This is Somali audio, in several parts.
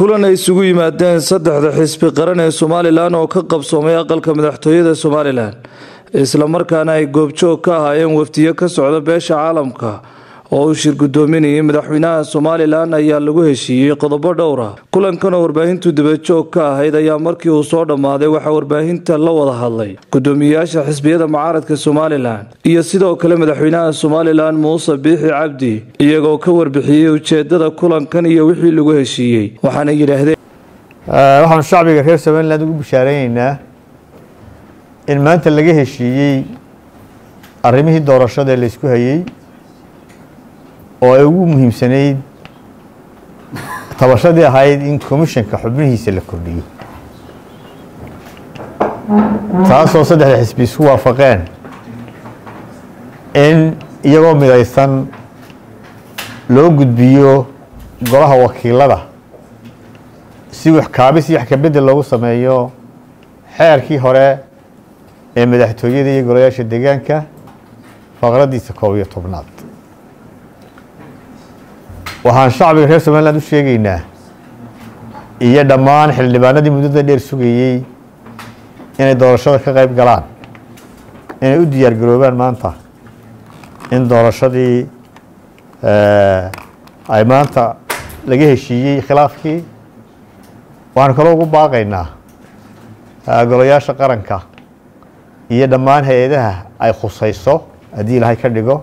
kulan ay isugu yimaadeen saddexda xisbi qaran ee somalilan oo ka qabsoomay aqalka madaxtooyada somalilan islamarkaana ay goobjoog ka ahaayeen wafdiyo ka socda beesha caalamka oo uu shir guddoominayay madaxweynaha somalilan ayaa lagu heshiiyey qodobo dhowra kulankan oo warbaahintu dibajoog ka ahayd ayaa markii uu soo dhammaaday waxaa warbaahinta la wada hadlay guddoomiyayaasha xisbiyada mucaaradka somalilan iyo sidoo kale madaxweynaha somalilan muuse biixi cabdi iyagoo ka warbixiyey ujeedada kulankan iyo wixii lagu heshiiyey waxaana yidhaahdeen waxaanu shacbiga reer somalilan ugu bishaareyneyna in maanta laga heshiiyey arrimihii doorashada ee laysku hayey oo ay ugu muhiimsanayd tabashadii ahayd in commishanka xubnihiisa la kordhiyo taasoo saddexda xisbi isku waafaqeen in iyagoo midaysan loo gudbiyo golaha wakiilada si waxkaabis iyo wax kabedel loogu sameeyo xeerkii hore ee madaxtooyada iyo golayaasha deegaanka faqradiisa koob iyo tobnaad waxaan shacbiga reer somaliland u sheegaynaa iyo dhammaan xildhibaanadii muddada dheer sugayey inay doorashada ka qayb galaan inay u diyaar garoobaan maanta in doorashadii ay maanta laga heshiiyey khilaafkii waxaanu kaloo ugu baaqaynaa golayaasha qaranka iyo dhammaan hay-adaha ay khusayso haddii ilaahay ka dhigo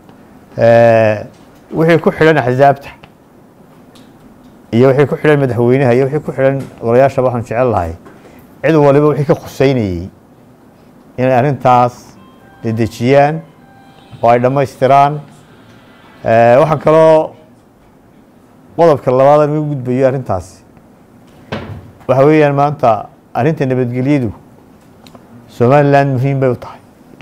wixii ku xidhan axsaabta iyo wixii ku xidhan madaxweynaha iyo wixii ku xidhan golayaashaba waxaanu jecel lahay cid waliba wixii ka khuseynayey inay arrintaas dedejiyaan oo ay dhammaystiraan waxaan kaloo qodobka labaadan uga gudbayo arrintaasi waxa weeyaan maanta arrinta nabadgelyadu somaliland muhiim bay u tahay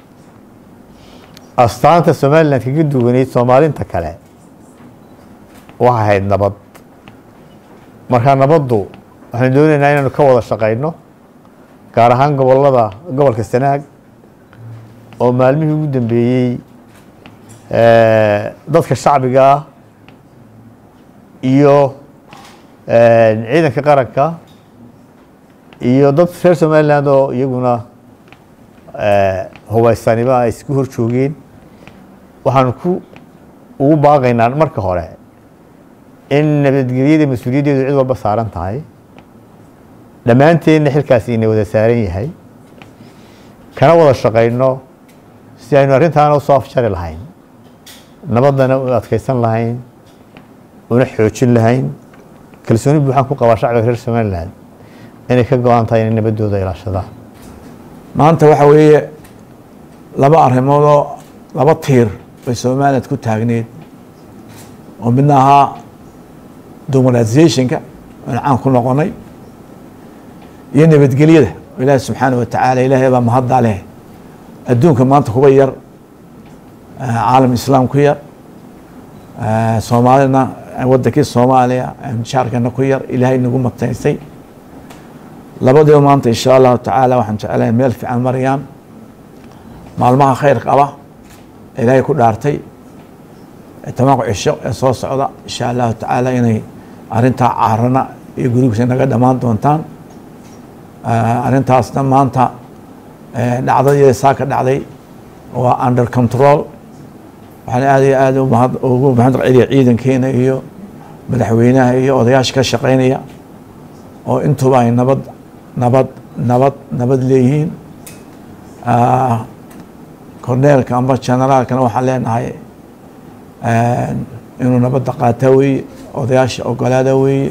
astaanta somaliland kaga duwaneyd soomaalinta kale waxay ahayd nabad markaa nabaddu waxaanu doonaynaa inaanu ka wada shaqayno gaar ahaan gobolada gobolka sanaag oo maalmihii ugu dambeeyey dadka shacbiga ah iyo ciidanka qaranka iyo dad reer somaliland oo iyaguna hubaysanimo ay isku hor joogeen waxaanu ku ugu baaqaynaa marka hore in nabadgelyada mas-uuliyaddeedu cid walba saaran tahay dhammaanteenna xilkaasi ina wada saaran yahay kana wada shaqayno si aynu arrintaana usoo afjari lahayn nabaddana u adkaysan lahayn una xoojin lahayn kalsooni buuxaan ku qabaa shacbiga reer somaliland inay ka go-an tahay inay nabaddooda ilaashadaan maanta waxa weeye laba arrimoodoo laba tiir bay somaliland ku taagneed oo midna ahaa demoralizationka aynu caan ku noqonay iyo nabadgelyada oo ilaahi subxaana watacaala ilaahay baa mahadda leh adduunka maanta kuba yar caalam islaam ku yar soomaalina wadankii soomaaliya jaarkana ku yar ilaahay nagu mataysay labadiiba maanta insha allahu tacaala waxaan jeclahay meel fiican marayaan maalmaha khayr qaba ilaahay ku dhaartay tobanka cisho ee soo socda insha allahu tacaala inay arrintaa caarana iyo gurigiisa naga dhammaan doontaan arrintaasna maanta dhacdadii saa ka dhacday waa under control waxaan aad iyo aad ugu mahad celiya ciidankeena iyo madaxweynaha iyo odayaasha ka shaqeynaya oo intuba ay nabad nabad nabad nabad leeyihiin korneelka amba generaalkana waxaan leenahay inuu nabadda qaataa weeye odayaasha ogolaada weeye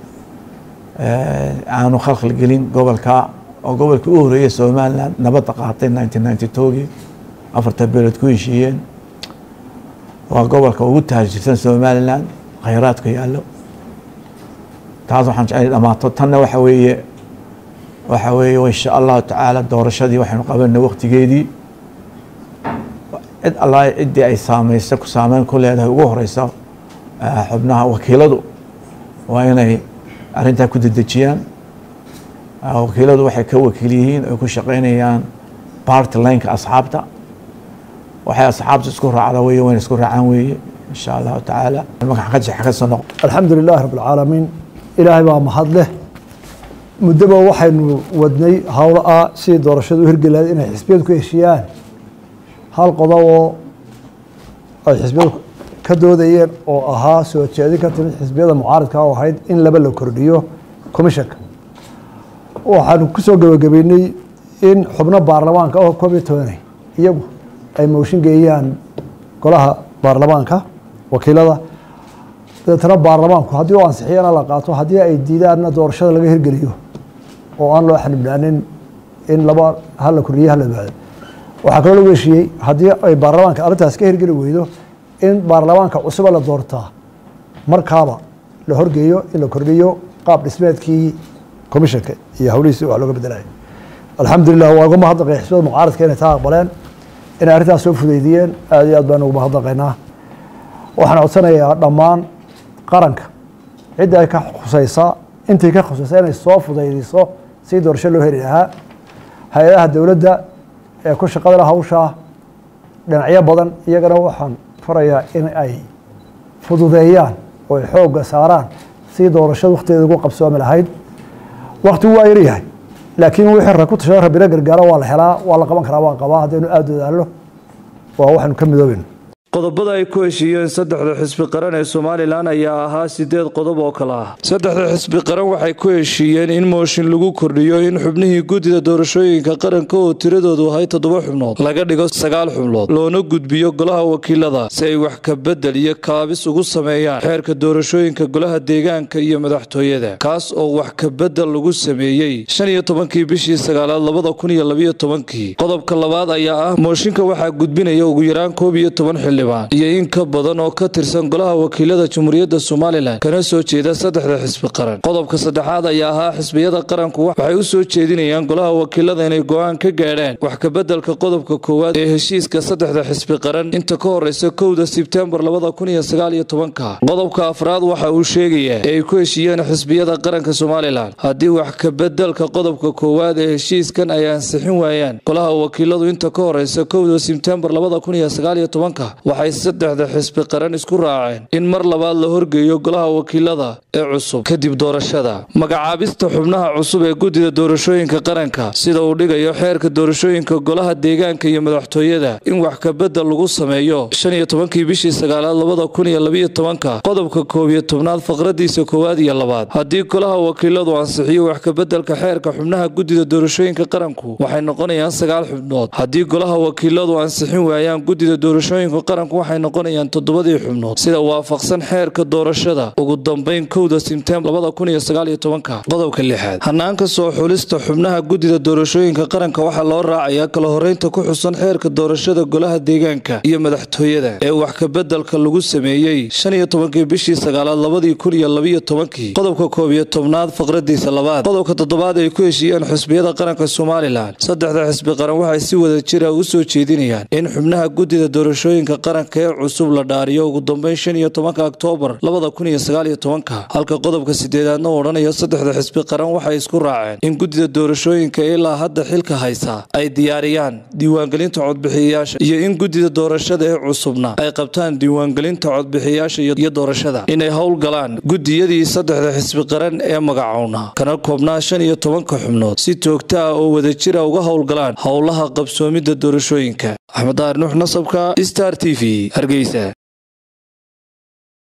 aanu khalkhal gelin gobolka oo gobolkii u horeeyay somaliland nabadda qaatay nineteen ninety twogii afarta beeled ku heshiiyeen waa gobolka ugu taajirsan somaliland khayraadka yaallo taas waxaan jeclay dhamaato tanna waxa weeye waxa weeye insha allahu tacaala doorashadii waxaynu qabanay waktigeedii cid alla ciddii ay saameysa ku saameyn ku leedahay ugu horeysa xubnaha wakiiladu waa inay arrintaa ku dedejiyaan wakiiladu waxay ka wakiil yihiin ay ku shaqeynayaan party lineka asxaabta waxay asxaabta isku raacda weye wayna isku raacaan weeye in sha allahu tacaala magaca ka jeexa ka soo noqo الحمد لله رب العالمين ilaahay baa mahad leh muddoba waxaynu wadnay howlo ah sidii doorashadu u hirgelayd inay xisbiyadu ku heshiiyaan hal qodob oo ay xisbiyadu ka doodayeen oo ahaa soo jeedin ka timid xisbiyada mucaaridka oo ahayd in laba la kordhiyo commishanka waxaanu ku soo gebagabeynay in xubno baarlamaanka oo koob iyo tobanay iyagu ay mooshin geeyaan golaha baarlamaanka wakiilada dabeetana baarlamaanku haddii u ansixiyana la qaato haddii ay diidaanna doorashada laga hirgeliyo oo aan loo xanibnaanin in laba hala kordhiye hala baado waxaa kaloo lagu heshiiyey haddii ay baarlamaanka arrintaas ka hirgeli weydo in baarlamaanka cusuba la doortaa markaaba la horgeeyo in la kordhiyo qaab dhismeedkii commishanka iyo hawlihiisi wax looga bedelaya alxamdulilah waa uga mahadnaqay xisbada mucaaradka inay taa aqbaleen inay arrintaas soo fudeydiyeen aad iyo aad baan ugu mahadnaqaynaa waxaan codsanayaa dhammaan qaranka cidda ay ka khusaysaa intii ka khusaysa inay soo fudaydiso si doorasho loo heli lahaa hay-adaha dowladda ee ku shaqada la hawshaa dhinacyo badan iyagana waxaan farayaa in ay fududeeyaan oo ay xoogga saaraan si doorashada wakhtigeeda ugu qabsoomi lahayd waktigu waa yaryahay laakiin wixii ra ku tashada rabbina gargaaro waa la helaa waa la qaban karaa waan qabaa haddaynu aada dadaallo waa waxaynu ka midoobayno qodobada ay ku heshiiyeen saddexda xisbi qaran ee somalilan ayaa ahaa sideed qodob oo kale ah saddexda xisbi qaran waxay ku heshiiyeen in mooshin lagu kordhiyo in xubnihii guddida doorashooyinka qaranka oo tiradoodu ahay toddoba xubnood laga dhigo sagaal xubnood loona gudbiyo golaha wakiilada si ay wax ka bedel iyo kaabis ugu sameeyaan xeerka doorashooyinka golaha deegaanka iyo madaxtooyada kaas oo wax ka bedel lagu sameeyey shan iyo tobankii bishii sagaalaad labada kun iyo labiyo tobankii qodobka labaad ayaa ah mooshinka waxaa gudbinaya ugu yaraan koob iyo toban xildhibaan iyo in ka badan oo ka tirsan golaha wakiilada jamhuuriyadda somalilan kana soo jeeda saddexda xisbi qaran qodobka saddexaad ayaa ahaa xisbiyada qaranku waxay u soo jeedinayaan golaha wakiilada inay go-aan ka gaadhaan wax kabeddelka qodobka koowaad ee heshiiska saddexda xisbi qaran inta ka horeysa kowda sebtembar labada kun iyo sagaal iyo tobanka qodobka afraad waxa uu sheegayaa ee ay ku heshiiyeen xisbiyada qaranka somalilan haddii wax kabeddelka qodobka koowaad ee heshiiskan ay ansixin waayaan golaha wakiiladu inta ka horeysa kowda sebtembar labada kun iyo sagaal iyo tobanka waxay saddexda xisbi qaran isku raaceen in mar labaad la horgeeyo golaha wakiilada ee cusub kadib doorashada magacaabista xubnaha cusub ee guddida doorashooyinka qaranka sida uu dhigayo xeerka doorashooyinka golaha deegaanka iyo madaxtooyada in wax kabedel lagu sameeyo shan iyo tobankii bishii sagaalaad labada kun iyo labiyo tobanka qodobka koob iyo tobnaad faqradiisa koowaad iyo labaad haddii golaha wakiiladu ansixiyo wax kabedelka xeerka xubnaha guddida doorashooyinka qaranku waxay noqonayaan sagaal xubnood haddii golaha wakiiladu ansixin waayaan guddida doorashooyinka qaranku waxay noqonayaan toddobadii xubnood sida waafaqsan xeerka doorashada ugu dambeyn kowda sebtembar labada kun iyo sagaal iyo tobanka qodobka lixaad hanaanka soo xulista xubnaha guddida doorashooyinka qaranka waxaa loo raacayaa kala horeynta ku xusan xeerka doorashada golaha deegaanka iyo madaxtooyada ee wax kabedelka lagu sameeyey shan iyo tobankii bishii sagaalaad labadii kun iyo labiyo tobankii qodobka koob iyo tobnaad faqradiisa labaad qodobka toddobaad ay ku heshiiyeen xisbiyada qaranka somalilan saddexda xisbi qaran waxay si wada jira u soo jeedinayaan in xubnaha guddida doorashooyinka qaranka ee cusub la dhaariyo ugu dambeyn shan iyo tobanka oktoobar labada kun iyo sagaal iyo tobanka halka qodobka sideedaadna uu odhanayo saddexda xisbi qaran waxay isku raaceen in guddida doorashooyinka ilaa hadda xilka haysa ay diyaariyaan diiwaangelinta codbixiyayaasha iyo in guddida doorashada ee cusubna ay qabtaan diiwaangelinta codbixiyayaasha iyo doorashada inay howlgalaan guddiyadii saddexda xisbi qaran ee magacowna kana koobnaa shan iyo tobanka xubnood si joogto ah oo wadajira uga howlgalaan howlaha qabsoomidda doorashooyinka axmed daar nuux nasabka star t v hargeysa